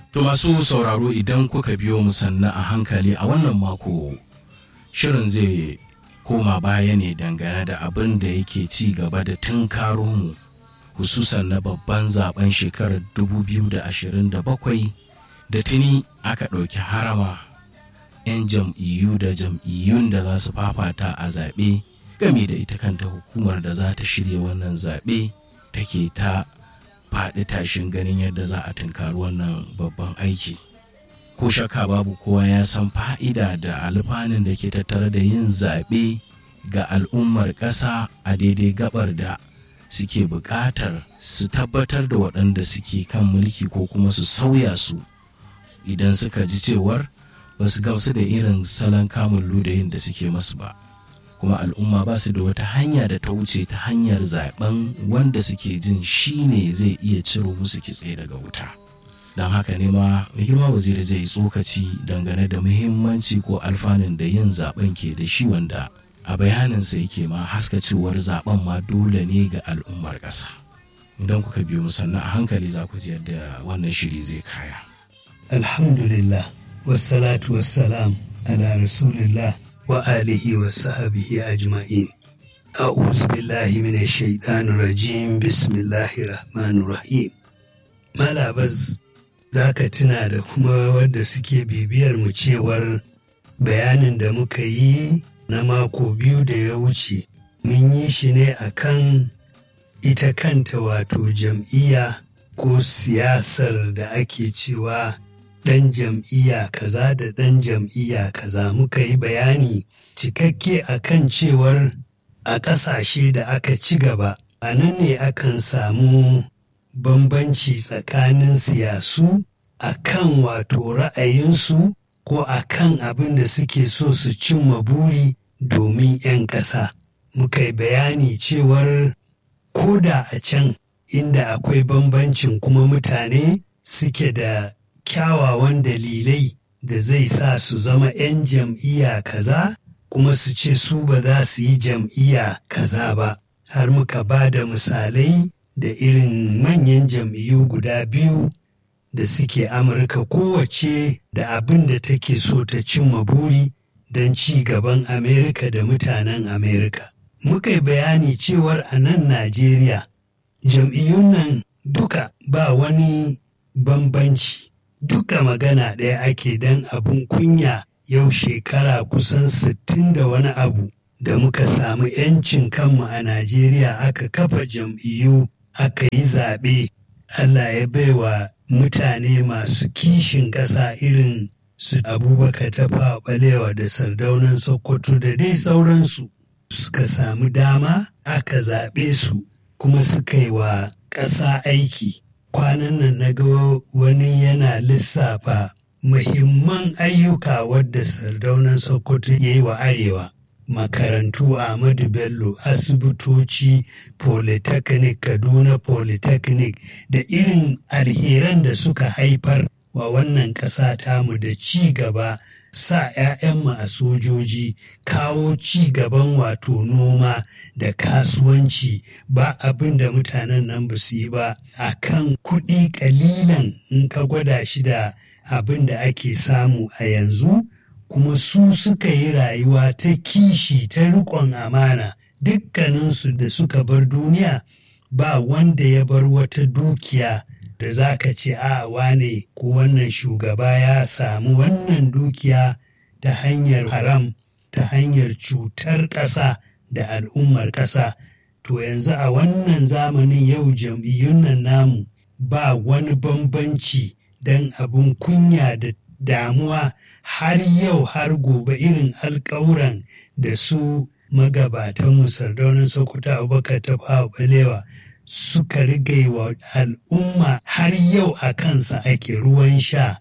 To masu sauraro idan kuka biyo mu sannan a hankali a wannan mako shirin zai koma baya ne dangane da abin da yake ci gaba da tunkaro mu hususan na babban zaben shekarar 2027 da tuni aka ɗauki harama 'yan jam'iyyu da jam'iyyun da za su fafata a zaɓe game da ita kanta hukumar da za ta shirya wannan zaɓe take ta faɗi tashin ganin yadda za a tunkari wannan babban aiki ko shakka babu kowa ya san fa'ida da alfanun da ke tattare da yin zaɓe ga al'ummar ƙasa a daidai gabar da suke buƙatar su tabbatar da waɗanda suke kan mulki ko kuma su sauya su idan suka ji cewar ba su gamsu da irin salon kamun ludayin da suke masu ba kuma al'umma ba su da wata hanya da ta wuce ta hanyar zaben wanda suke jin shi ne zai iya ciro musu kitse daga wuta don haka ne ma mai girma waziri zai yi tsokaci dangane da muhimmanci ko alfanun da yin zaben ke da shi wanda a bayaninsa yake ma haskacewar zaben ma dole ne ga al'ummar ƙasa idan kuka biyo musanna a hankali za ku ji yadda wannan shiri zai kaya alhamdulillah wassalatu wassalam ala rasulillah wa alihi wa sahabihi ajma'in a'udhu billahi minash shaitanir rajim bismillahir rahmanir rahim malabaz zaka tuna da kuma wadda suke bibiyar mu cewar bayanin da muka yi na mako biyu da ya wuce mun yi shi ne akan ita kanta wato jam'iyya ko siyasar da ake cewa ɗan jam'iyya kaza da ɗan jam'iyya kaza muka yi bayani cikakke akan cewar a ƙasashe da aka ci gaba a nan ne akan samu bambanci tsakanin siyasu a kan wato ra'ayinsu ko a kan abin da suke so su cimma buri domin 'yan ƙasa muka yi bayani cewar ko da a can inda akwai bambancin kuma mutane suke da kyawawan dalilai da zai sa su zama 'yan jam'iyya kaza kuma su ce su ba za su yi jam'iyya kaza ba har muka ba da misalai da irin manyan jam'iyyu guda biyu da suke amurka kowace da abin da take so ta cimma buri don ci gaban amerika da mutanen amerika muka yi bayani cewar a nan najeriya jam'iyyun nan duka ba wani bambanci duka magana ɗaya ake don abun kunya yau shekara kusan sittin da wani abu da muka samu 'yancin kanmu a Najeriya aka kafa jam'iyyu aka yi zaɓe Allah ya baiwa mutane masu kishin ƙasa irin su abubakar tafa balewa da sardaunan sokoto da dai sauransu suka samu dama aka zaɓe su kuma suka yi wa ƙasa aiki kwanan nan na ga wani yana lissafa muhimman ayyuka wadda sardaunan sokoto ya yi wa arewa makarantu ahmadu bello asibitoci polytechnic kaduna polytechnic da irin alheran da suka haifar wa wannan ƙasa tamu da ci gaba sa 'ya'yanmu a sojoji kawo ci gaban wato noma da kasuwanci ba abin da mutanen nan ba su yi ba a kan kuɗi ƙalilan in ka gwada shi da abin da ake samu a yanzu kuma su suka yi rayuwa ta kishi ta riƙon amana dukkaninsu da suka bar duniya ba wanda ya bar wata dukiya da za ka ce a wane ko wannan shugaba ya samu wannan dukiya ta hanyar haram ta hanyar cutar ƙasa da al'ummar ƙasa to yanzu a wannan zamanin yau jam'iyyun nan namu ba wani bambanci don abin kunya da damuwa har yau har gobe irin alkawuran da su magabatan sardaunin sokoto abubakar ta balewa suka riga wa al'umma har yau a kansa ake ruwan sha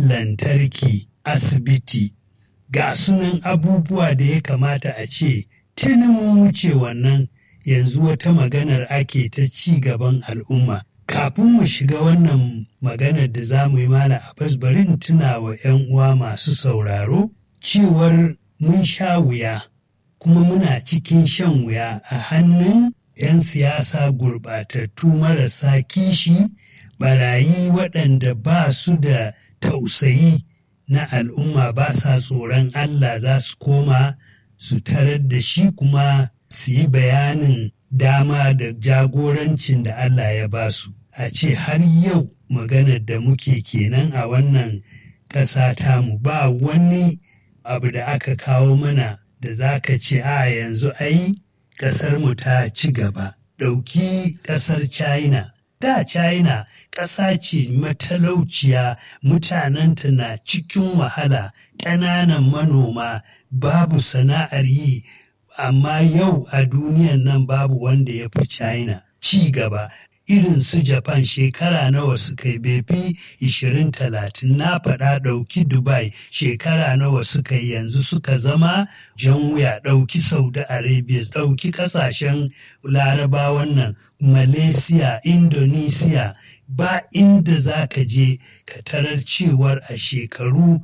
lantarki asibiti ga sunan abubuwa da ya kamata a ce tuni mun wuce wannan yanzu wata maganar ake ta ci gaban al'umma kafin mu shiga wannan maganar da za mu yi mana abbas bari in tuna wa 'yan uwa masu sauraro cewar mun sha wuya kuma muna cikin shan wuya a hannun 'yan siyasa gurɓatattu marasa kishi barayi waɗanda ba su da tausayi na al'umma ba sa tsoron Allah za su koma su tarar da shi kuma su yi bayanin dama da jagorancin da Allah ya ba su. A ce har yau maganar da muke kenan a wannan ƙasa tamu ba wani abu da aka kawo mana da za ka ce a yanzu ai ƙasarmu ta ci gaba. Ɗauki ƙasar China. Da China ƙasa ce matalauciya mutanenta na cikin wahala ƙananan manoma babu sana'ar yi amma yau a duniyan nan babu wanda ya fi China ci gaba irin su Japan shekara nawa suka yi befi 20-30 na faɗa ɗauki Dubai shekara nawa suka yi yanzu suka zama jan wuya ɗauki Saudi Arabia ɗauki ƙasashen larabawan nan Malaysia, Indonesia ba inda za ka je ka tarar cewar a shekaru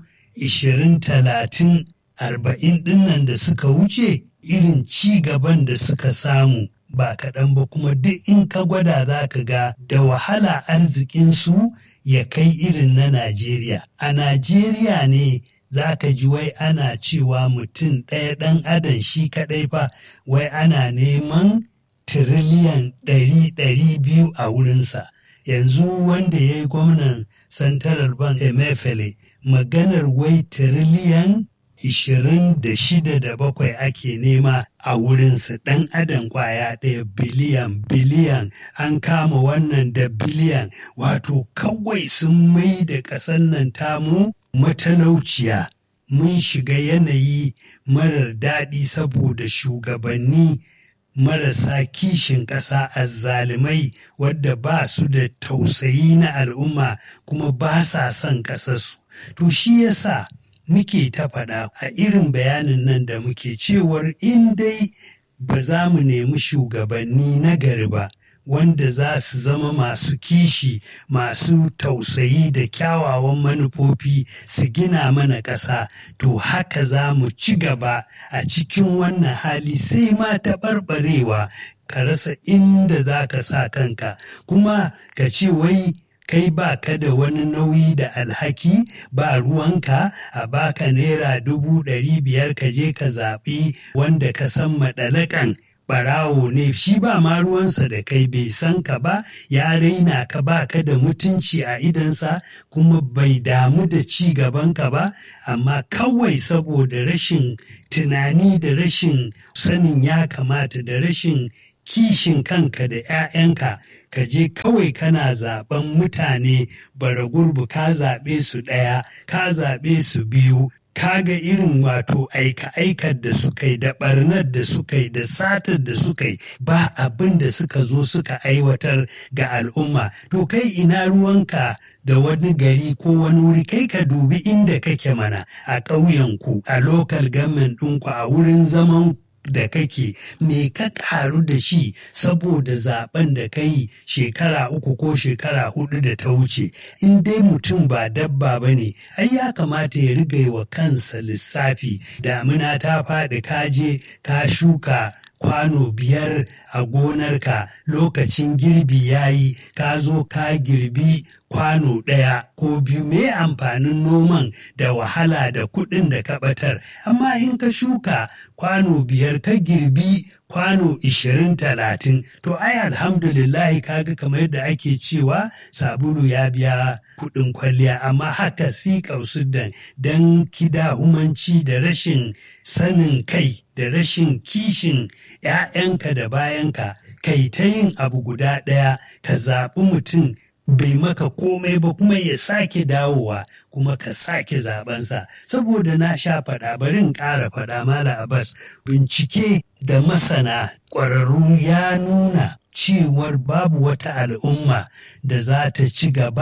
20-30 arba'in ɗinnan da suka wuce irin ci gaban da suka samu ba kaɗan ba kuma duk in ka gwada za ka ga da wahala arzikinsu ya kai irin na Najeriya. A Najeriya ne za ka ji wai ana cewa mutum ɗaya ɗan adam shi kaɗai fa wai ana neman tiriliyan ɗari ɗari biyu a wurinsa. Yanzu wanda ya yi gwamnan Central Bank Emefiele maganar wai tiriliyan ishirin da shida da bakwai ake nema a wurinsu ɗan adam kwaya ɗaya biliyan biliyan an kama wannan da biliyan wato kawai sun mai da ƙasar nan tamu matalauciya mun shiga yanayi marar daɗi saboda shugabanni marasa kishin ƙasa azzalumai wadda ba su da tausayi na al'umma kuma ba sa son ƙasarsu to shi yasa muke ta faɗa a irin bayanin nan da muke cewar in dai ba za mu nemi shugabanni na gari ba wanda za su zama masu kishi masu tausayi da kyawawan manufofi su gina mana ƙasa to haka za mu ci gaba a cikin wannan hali sai ma taɓarɓarewa ka rasa inda za ka sa kanka kuma ka ce wai kai ba ka da wani nauyi da alhaki ba ruwanka a baka naira dubu ɗari biyar ka je ka zaɓi wanda ka san maɗalakan ɓarawo ne shi ba ma ruwansa da kai bai san ka ba ya raina ka ba ka da mutunci a idansa kuma bai damu da ci gabanka ba amma kawai saboda rashin tunani da rashin sanin ya kamata da rashin kishin kanka da 'ya'yanka ka je kawai kana zaben mutane bara gurbu ka zaɓe su ɗaya ka zaɓe su biyu ka ga irin wato aika-aikar da suka yi da ɓarnar da suka yi da satar da suka yi ba abin da suka zo suka aiwatar ga al'umma to kai ina ruwanka da wani gari ko wani wuri kai ka dubi inda kake mana a ƙauyenku a lokal government ɗinku a wurin zaman da kake me ka karu da shi saboda zaben da ka yi shekara uku ko shekara hudu da ta wuce in dai mutum ba dabba ba ne ai ya kamata ya riga wa kansa lissafi damina ta faɗi kaje ka shuka kwano biyar a gonarka lokacin girbi ya yi ka zo ka girbi kwano ɗaya ko biyu me amfanin noman da wahala da kuɗin da ka ɓatar amma in ka shuka kwano biyar ka girbi kwano ishirin talatin to ai alhamdulillahi kaga kamar yadda ake cewa sabulu ya biya kuɗin kwalliya amma haka si kausudan don kida humanci da rashin sanin kai da rashin kishin 'ya'yanka da bayanka kai ta yin abu guda ɗaya ka zaɓi mutum bai maka komai ba kuma ya sake dawowa kuma ka sake zabensa saboda na sha faɗa barin ƙara faɗa mala abbas bincike da masana ƙwararru ya nuna cewar babu wata al'umma da za ta ci gaba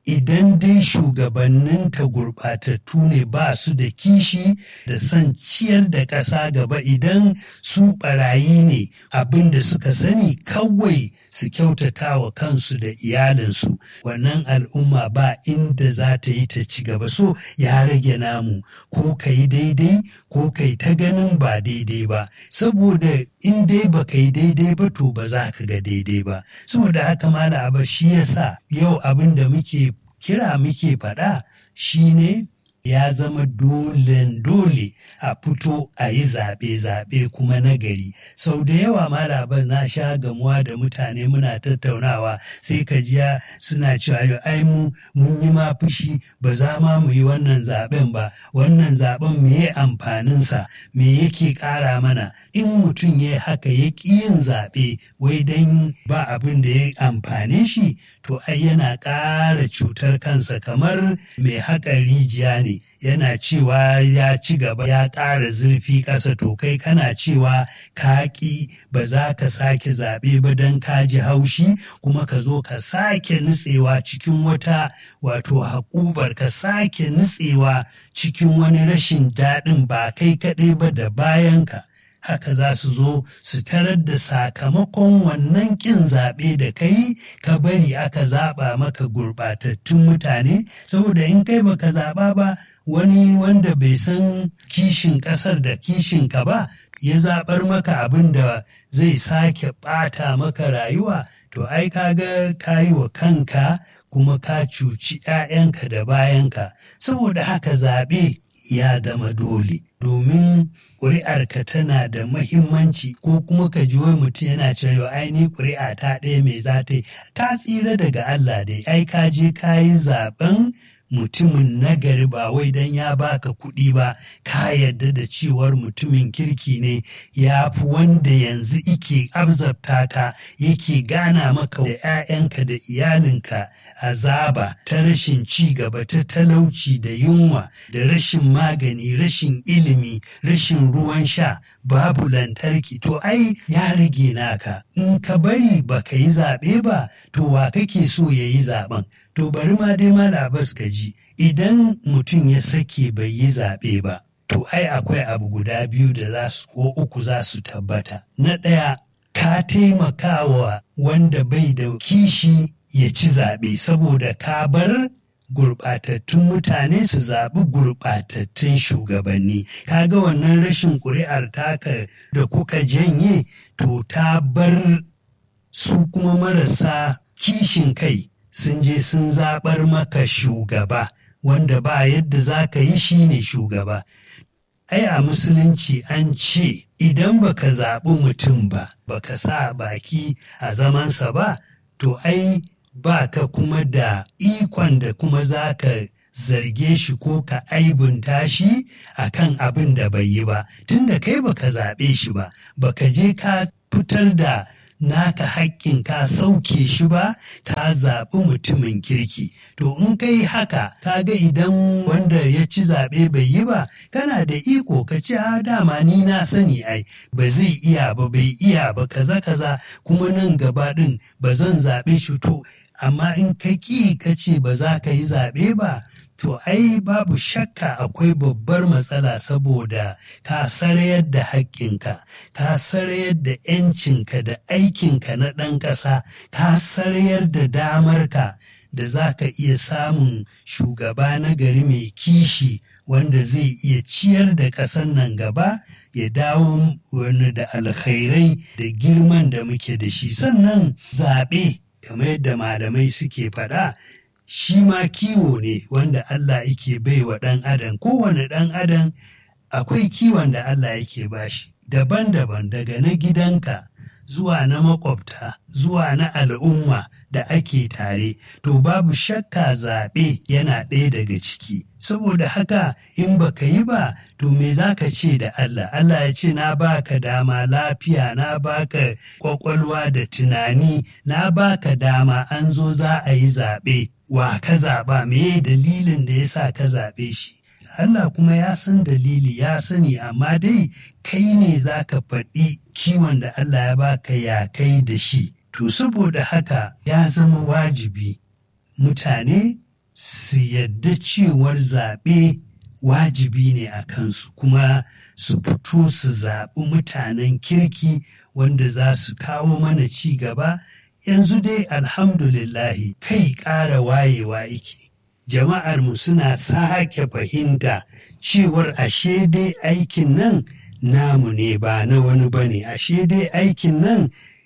idan dai shugabanninta gurɓatattu ne ba su da kishi da son ciyar da ƙasa gaba idan su ɓarayi ne abin da suka sani kawai su kyautata wa kansu da iyalinsu wannan al'umma ba inda za ta yi ta ci gaba so ya rage namu ko ka yi daidai ko ka yi ta ganin ba daidai ba saboda in dai ba ka yi daidai ba to ba za ka ga daidai ba saboda haka mala abar shi yasa yau abin da muke kira muke faɗa shine ya zama dole dole a fito a yi zaɓe-zaɓe kuma nagari sau da yawa malaban na sha gamuwa da mutane muna tattaunawa sai ka jiya suna cewa yau ai mu mun yi ma fushi ba za ma mu yi wannan zaɓen ba wannan zaɓen me ya amfaninsa me yake ƙara mana in mutum ya haka ya ƙi yin zaɓe wai don ba abin da ya amfane shi to ai yana ƙara cutar kansa kamar mai haƙa rijiya ne yana cewa ya ci gaba ya ƙara zurfi ƙasa to kai kana cewa ka ƙi ba za ka sake zaɓe ba don ka ji haushi kuma ka zo ka sake nutsewa cikin wata wato haƙubar ka sake nutsewa cikin wani rashin daɗin ba kai kaɗai ba da bayanka. haka za su zo su tarar da sakamakon wannan ƙin zaɓe da kai ka bari aka zaɓa maka gurɓatattun mutane saboda in kai baka zaɓa ba wani wanda bai san kishin ƙasar da kishin ka ba ya zaɓar maka abin da zai sake ɓata maka rayuwa to ai kaga ka yi wa kanka kuma ka cuci 'ya'yanka da bayanka saboda haka zaɓe ya zama dole domin ƙuri'arka tana da mahimmanci ko kuma ka ji wai mutum yana cewa ai ni ƙuri'a ta ɗaya mai za ta yi ka tsira daga Allah dai ai ka je ka yi zaɓen mutumin nagari ba wai don ya baka kuɗi ba ka yarda da cewar mutumin kirki ne ya fi wanda yanzu ike abzabta ka yake gana maka da 'ya'yanka da iyalinka azaba ta rashin ci gaba ta talauci da yunwa da rashin magani rashin ilimi rashin ruwan sha babu lantarki to ai ya rage naka in ka bari baka yi zaɓe ba to wa kake so ya yi zaɓen to bari ma dai malabas ka ji idan mutum ya sake bai yi zaɓe ba to ai akwai abu guda biyu da za su ko uku za su tabbata na ɗaya ka taimakawa wanda bai da kishi ya ci zaɓe saboda ka bar gurɓatattun mutane su zaɓi gurɓatattun shugabanni kaga wannan rashin ƙuri'ar taka da kuka janye to ta bar su kuma marasa kishin kai sun je sun zaɓar maka shugaba wanda ba yadda za ka yi shi ne shugaba ai a musulunci an ce idan baka zaɓi mutum ba baka sa baki a zamansa ba to ai ba ka kuma da ikon da kuma za ka zarge shi ko ka aibunta shi a kan abin da bai yi ba tunda kai baka zaɓe shi ba baka je ka fitar da naka haƙƙin ka sauke shi ba ka zaɓi mutumin kirki to in kai haka ka ga idan wanda ya ci zaɓe bai yi ba kana da iko ka ce a dama ni na sani ai ba zai iya ba bai iya ba kaza kaza kuma nan gaba ɗin ba zan zaɓe shi to amma in ka ƙi ka ce ba za ka yi zaɓe ba to ai babu shakka akwai babbar matsala saboda ka sarayar da haƙƙinka ka sarayar da ‘yancinka da aikinka na ɗan ƙasa ka sarayar da damarka da za ka iya samun shugaba na gari mai kishi wanda zai iya ciyar da ƙasar nan gaba ya dawo wani da alkhairai da girman da muke da shi sannan zaɓe kamar yadda malamai suke faɗa shi ma kiwo ne wanda Allah yake bai wa ɗan adam kowane ɗan adam akwai kiwon da Allah yake bashi daban-daban daga na gidanka zuwa na makwabta zuwa na al'umma da ake tare to babu shakka zaɓe yana ɗaya daga ciki saboda haka in baka yi ba to me za ka ce da Allah Allah ya ce na baka dama lafiya na baka kwakwalwa da tunani na baka dama an zo za a yi zaɓe wa ka zaɓa me dalilin da ya sa ka zaɓe shi Allah kuma ya san dalili ya sani amma dai kai ne za ka faɗi kiwon da Allah ya baka ya kai da shi to saboda haka ya zama wajibi mutane su yadda cewar zaɓe wajibi ne a kansu kuma su fito su zaɓi mutanen kirki wanda za su kawo mana ci gaba yanzu dai alhamdulillahi kai ƙara wayewa ike jama'armu suna sake fahimta cewar ashe dai aikin nan namu ne ba na wani ba ne ashe dai aikin nan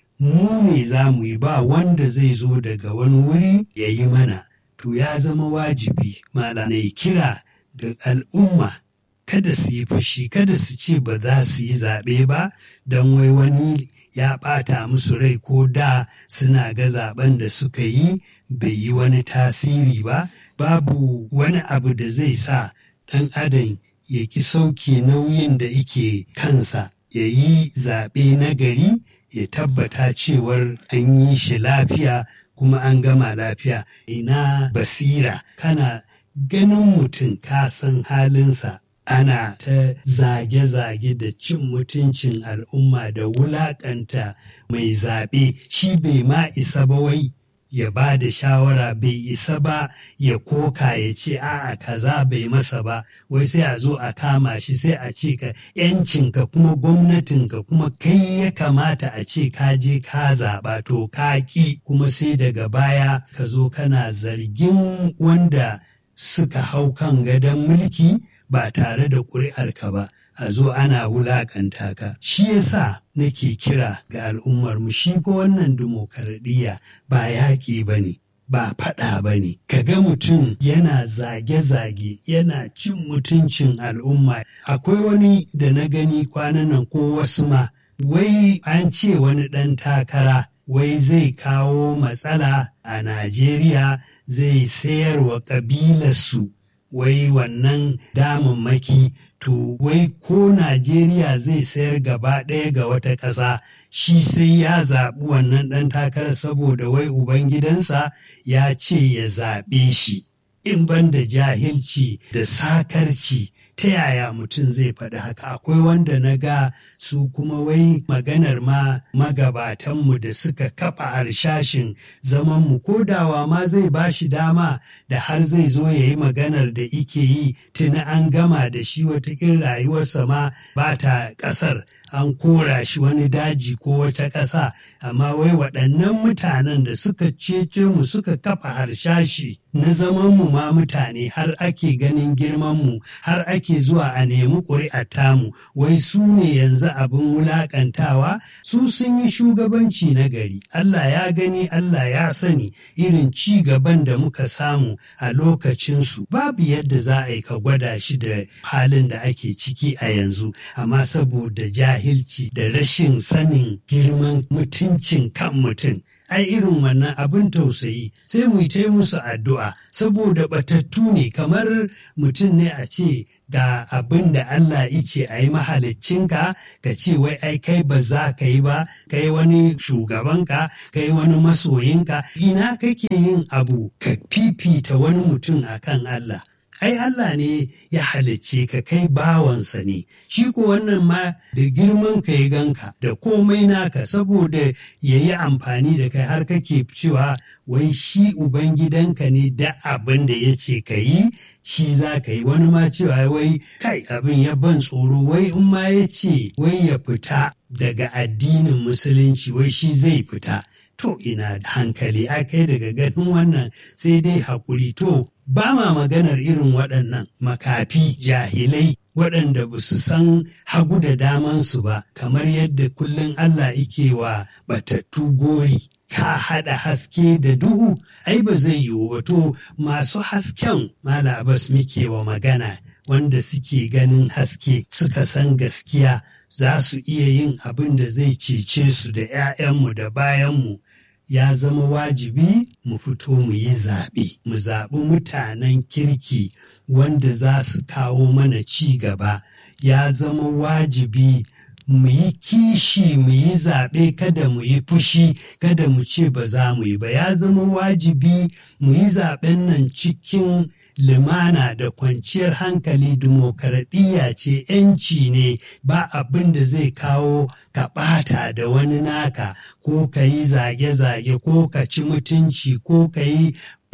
mu ne za mu yi ba wanda zai zo daga wani wuri ya yi mana to ya zama wajibi malamai kira ga al'umma kada su yi fushi kada su ce ba za su yi zaɓe ba don wai wani ya ɓata musu rai ko da suna ga zaben da suka yi bai yi wani tasiri ba babu wani abu da zai sa ɗan adam ya ki sauke nauyin da ike kansa ya yi zaɓe na gari ya tabbata cewar an yi shi lafiya kuma an gama lafiya ina basira kana ganin mutum ka san halinsa ana ta zage-zage da cin mutuncin al'umma da wulaƙanta mai zaɓe shi bai ma isa ba wai ya ba da shawara bai isa ba ya koka ya ce a'a kaza bai masa ba wai sai a zo a kama shi sai a ce ka yancinka kuma gwamnatinka kuma kai ya kamata a ce ka je ka zaɓa to ka ƙi kuma sai daga baya ka zo kana zargin wanda suka hau kan gadon mulki ba tare da ƙuri'arka ba a zo ana wulaƙanta ka shi yasa nake kira ga al'ummar mu shi fa wannan dimokuraɗiyya ba yaƙi ba ne ba faɗa ba ne ka ga mutum yana zage-zage yana cin mutuncin al'umma akwai wani da na gani kwanan nan ko wasu ma wai an ce wani ɗan takara wai zai kawo matsala a Najeriya zai sayar wa ƙabilarsu wai wannan damammaki to wai ko Najeriya zai sayar gaba ɗaya ga wata ƙasa shi sai ya zaɓi wannan ɗan takarar saboda wai Ubangidansa ya ce ya zaɓe shi. In ban da jahilci da sakarci ta yaya mutum zai faɗi haka akwai wanda na ga su kuma wai maganar ma magabatanmu da suka kafa harshashin zamanmu ko dawa ma zai ba shi dama da har zai zo ya yi maganar da ike yi tuni an gama da shi watakin rayuwarsa ma ba ta ƙasar an kora shi wani daji ko wata ƙasa amma wai waɗannan mutanen da suka cece mu suka kafa harshashi na zamanmu ma mutane har ake ganin girmanmu har ake zuwa a nemi ƙuri'ar tamu wai su ne yanzu abin wulaƙantawa su sun yi shugabanci na gari Allah ya gani Allah ya sani irin ci gaban da muka samu a lokacinsu babu yadda za a yi ka gwada shi da halin da ake ciki a yanzu amma saboda jahilci da rashin sanin girman mutuncin kan mutum ai irin wannan abin tausayi sai mu yi musu addu'a saboda batattu ne kamar mutum ne a ce ga abin da Allah ice a yi mahaliccinka ka ce wai ai kai ba za ka yi ba kai wani shugabanka kai wani masoyinka ina kake yin abu ka fifita wani mutum akan Allah ai Allah ne ya halicce ka kai bawansa ne shi ko wannan ma da girman ka ya ganka da komai naka saboda ya yi amfani da kai har kake cewa wai shi ubangidanka ne da abin da ya ce ka yi shi za ka yi wani ma cewa wai kai abin ya ban tsoro wai in ma ya ce wai ya fita daga addinin musulunci wai shi zai fita to ina da hankali a kai daga ganin wannan sai dai haƙuri to ba ma maganar irin waɗannan makafi jahilai waɗanda ba su san hagu da damansu ba kamar yadda kullum Allah ike wa batattu gori ka haɗa haske da duhu ai ba zai yiwu ba to masu hasken mala bas muke wa magana wanda suke ganin haske suka san gaskiya za su iya yin abin da zai cece su da 'ya'yanmu da bayanmu ya zama wajibi mu fito mu yi zaɓe mu zaɓi mutanen kirki wanda za su kawo mana ci gaba ya zama wajibi mu yi kishi mu yi zaɓe kada mu yi fushi kada mu ce ba za mu yi ba ya zama wajibi mu yi zaɓen nan cikin limana da kwanciyar hankali dimokuraɗiyya ce ‘yanci ne ba abin da zai kawo ka ɓata da wani naka ko ka yi zage-zage ko ka ci mutunci ko ka yi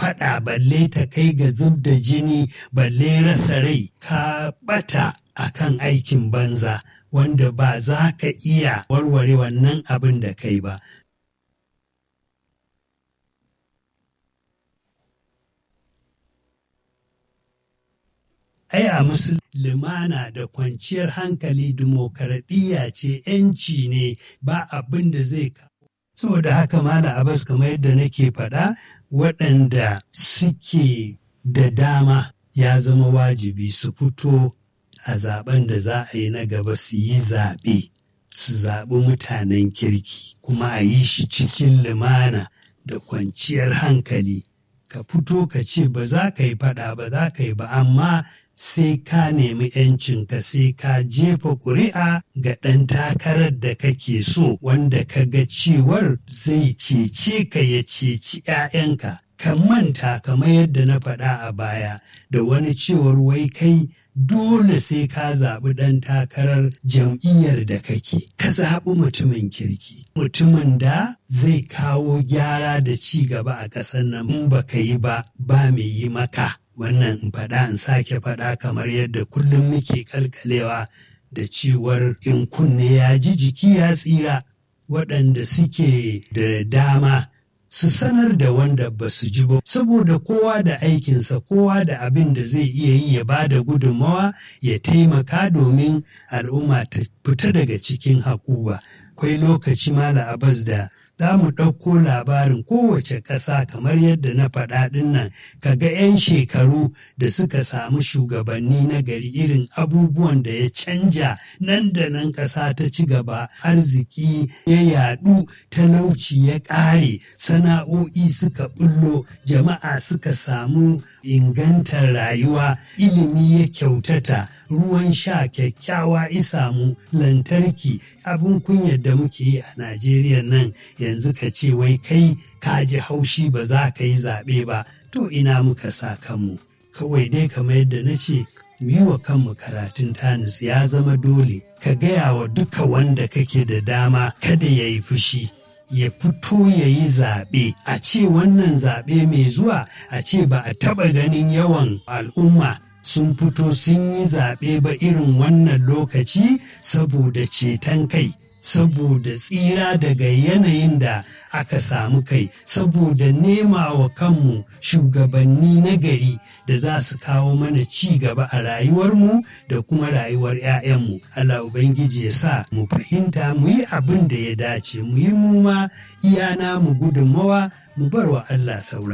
faɗa balle ta kai ga zub da jini balle rasa rai ka ɓata a kan aikin banza wanda ba za ka iya warware wannan abin da kai ba ai a musulmana da kwanciyar hankali dimokuraɗiyya ce ‘yanci ne ba abin da zai kawo. Saboda haka Mala Abbas kamar yadda nake faɗa waɗanda suke da dama ya zama wajibi su fito a zaben da za a yi na gaba su yi zaɓe su zaɓi mutanen kirki kuma a yi shi cikin lumana da kwanciyar hankali ka fito ka ce ba za ka yi faɗa ba za ka yi ba amma sai ka nemi ‘yancinka sai ka jefa ƙuri'a ga ɗan takarar da kake so wanda ka ga cewar zai cece ka ya ceci ‘ya'yanka. Ka manta kamar yadda na faɗa a baya da wani cewar wai kai dole sai ka zaɓi ɗan takarar jam'iyyar da kake. Ka zaɓi mutumin kirki, mutumin da zai kawo gyara da ci gaba a ƙasar nan in ba ka yi ba ba mai yi maka. wannan in faɗa in sake faɗa kamar yadda kullum muke kalkalewa da cewar in kunne ya ji jiki ya tsira waɗanda suke da dama su sanar da wanda ba su ji ba saboda kowa da aikinsa kowa da abin da zai iya yi ya ba da gudunmawa ya taimaka domin al'umma ta fita daga cikin haƙuba akwai lokaci mala abas da za mu ɗauko labarin kowace ƙasa kamar yadda na faɗa ɗin nan ka ga 'yan shekaru da suka samu shugabanni na gari irin abubuwan da ya canja nan da nan ƙasa ta ci gaba arziki ya yaɗu talauci ya ƙare sana'o'i suka bullo jama'a suka samu ingantar rayuwa ilimi ya kyautata ruwan sha kyakkyawa isamu lantarki abin kunyar da muke yi a najeriya nan yanzu ka ce wai kai ka ji haushi ba za ka yi zaɓe ba to ina muka sa kanmu kawai dai kamar yadda na ce mu yi wa kanmu karatun tanis ya zama dole ka gaya wa duka wanda kake da dama kada ya yi fushi ya fito ya yi zaɓe a ce wannan zaɓe mai zuwa a ce ba a taɓa ganin yawan al'umma sun fito sun yi zaɓe ba irin wannan lokaci saboda ceton kai saboda tsira daga yanayin da aka samu kai saboda nema wa kanmu shugabanni na gari da za su kawo mana ci gaba a rayuwarmu da kuma rayuwar 'ya'yanmu Allah Ubangiji ya sa mu fahimta mu yi abin da ya dace mu yi mu ma iyana mu gudunmawa mu bar wa Allah saura